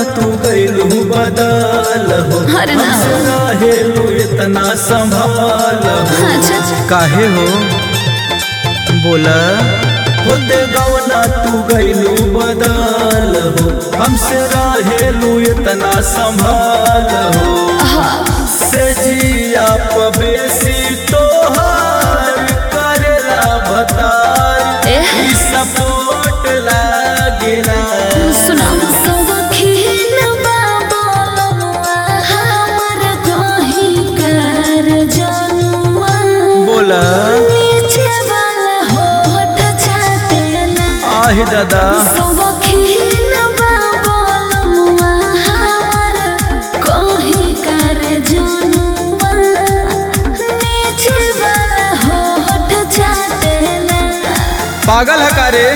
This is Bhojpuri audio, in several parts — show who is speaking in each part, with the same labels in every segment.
Speaker 1: तू गइलू बदल हो
Speaker 2: अरे ना।
Speaker 1: हमसे रहेलू इतना संभाल हो
Speaker 2: अच्छा अच्छा
Speaker 1: काहे हो बोला होते गवना तू गइलू बदल हो हमसे रहेलू इतना संभाल हो से जिया पबेसी तोहार करेला बतार
Speaker 2: एह।
Speaker 1: ई सपोर्ट लागेला
Speaker 2: सुना सौखीन बाबा हमर कही कर जनुआ
Speaker 1: बोला
Speaker 2: नीचे वाला होठ चाटेला
Speaker 1: आहि दादा
Speaker 2: सौखीन बाबा हमर कही कर जनुआ नीचे वाला होठ चाटेला
Speaker 1: पागल है का रे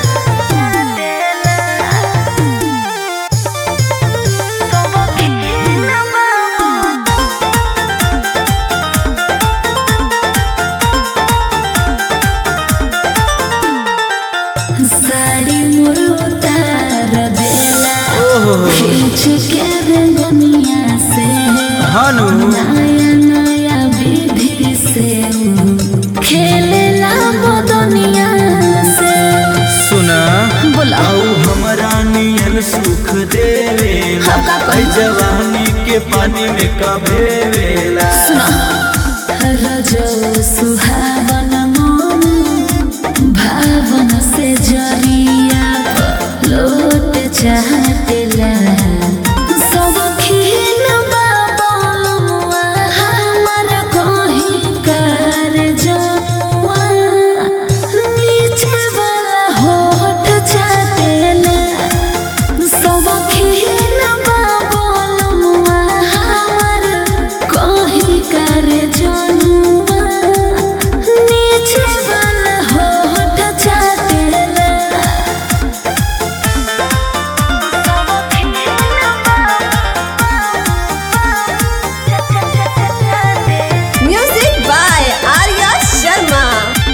Speaker 2: साड़ी मोर उतार देला
Speaker 1: ओहो
Speaker 2: खींच के रंगनिया से
Speaker 1: हानु
Speaker 2: नया नया विधि से खेलेला मदनिया से
Speaker 1: सुना
Speaker 2: बोला
Speaker 1: आऊ हमरा नियन सुख देवेला
Speaker 2: हम का करी?
Speaker 1: ऐ जवानी के पानी में कभे वेला
Speaker 2: रजो सुहावन मन भावन से जरिया लोट चाहतेला सब खीन बाबा हमर कहीं कर जनुआ नीचे वाला होठ चाहतेला सब खीन बाबा हमर कहीं कर जनुआ नीचे वाला होठ चाहतेला
Speaker 3: Music by Arya Sharma.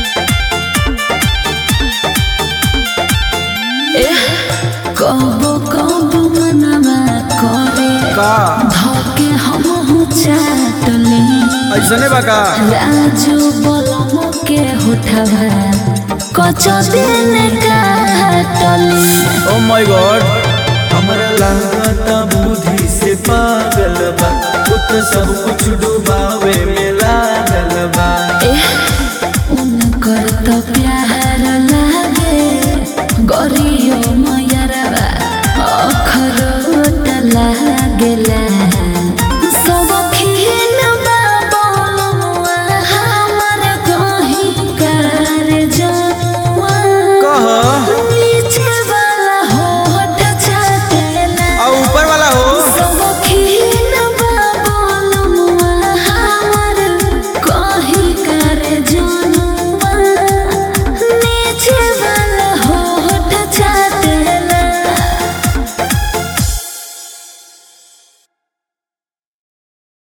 Speaker 2: कबो कबो मनवा करे
Speaker 1: का
Speaker 2: धके हम चाटले
Speaker 1: ऐसने बा का
Speaker 2: राजू बलम के होठवा कच दिन काटले
Speaker 1: ओ माय गॉड हमरा लागता बुद्धि से पागल बा तू तो सब कुछ डुबावे में